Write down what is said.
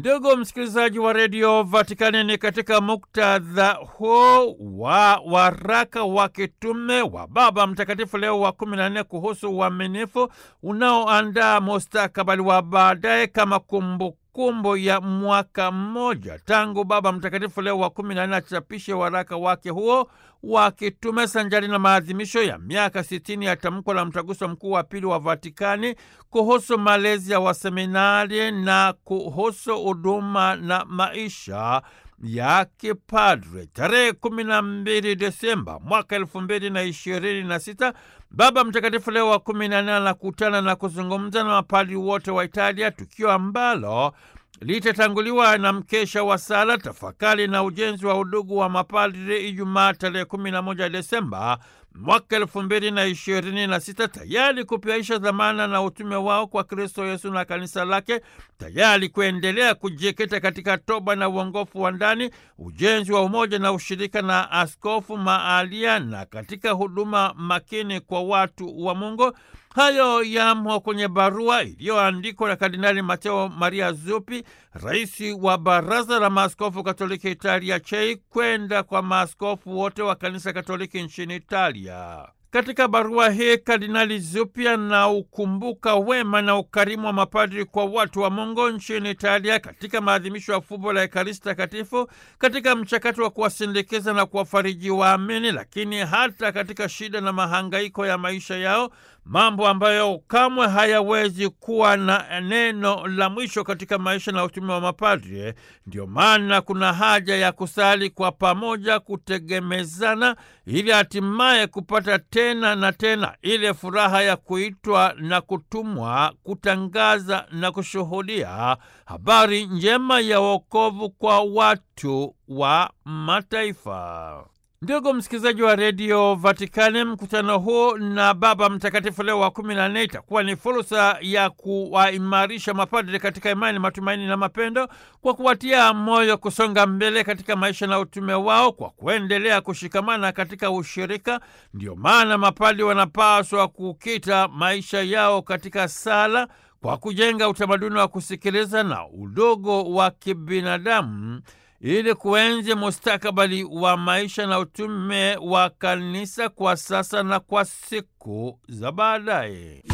Ndugu msikilizaji wa redio Vatikani, ni katika muktadha huo wa waraka wa kitume wa Baba Mtakatifu Leo wa kumi na nne kuhusu uaminifu unaoandaa mustakabali wa baadaye kama kumbukumbu kumbu ya mwaka mmoja tangu Baba Mtakatifu Leo wa kumi na nne achapishe waraka wake huo wa kitume sanjari na maadhimisho ya miaka sitini ya tamko la Mtaguso Mkuu wa Pili wa Vatikani kuhusu malezi ya waseminari na kuhusu huduma na maisha ya kipadre. Tarehe kumi na mbili Desemba mwaka elfu mbili na ishirini na sita Baba Mtakatifu Leo wa kumi na nne anakutana na kuzungumza na mapadri wote wa Italia, tukio ambalo litatanguliwa na mkesha wa sala, tafakari na ujenzi wa udugu wa mapadri Ijumaa tarehe kumi na moja Desemba mwaka elfu mbili na ishirini na sita tayari kupiaisha dhamana na utume wao kwa Kristo Yesu na kanisa lake, tayari kuendelea kujikita katika toba na uongofu wa ndani, ujenzi wa umoja na ushirika na askofu maalia, na katika huduma makini kwa watu wa Mungu. Hayo yamo kwenye barua iliyoandikwa na Kardinali Mateo Maria Zuppi, rais wa Baraza la Maaskofu Katoliki Italia CHEI, kwenda kwa maaskofu wote wa Kanisa Katoliki nchini Italia. Katika barua hii Kardinali Zuppi anaukumbuka wema na ukarimu wa mapadri kwa watu wa Mungu nchini Italia katika maadhimisho ya fumbo la Ekaristi Takatifu, katika mchakato wa kuwasindikiza na kuwafariji waamini, lakini hata katika shida na mahangaiko ya maisha yao, mambo ambayo kamwe hayawezi kuwa na neno la mwisho katika maisha na utume wa mapadri. Ndio maana kuna haja ya kusali kwa pamoja, kutegemezana, ili hatimaye kupata tena na tena ile furaha ya kuitwa na kutumwa kutangaza na kushuhudia habari njema ya wokovu kwa watu wa mataifa. Ndugu msikilizaji wa redio Vatikani, mkutano huu na Baba Mtakatifu Leo wa kumi na nne itakuwa ni fursa ya kuwaimarisha mapadri katika imani, matumaini na mapendo, kwa kuwatia moyo kusonga mbele katika maisha na utume wao, kwa kuendelea kushikamana katika ushirika. Ndio maana mapadri wanapaswa kukita maisha yao katika sala, kwa kujenga utamaduni wa kusikiliza na udogo wa kibinadamu ili kuenzi mustakabali wa maisha na utume wa kanisa kwa sasa na kwa siku za baadaye.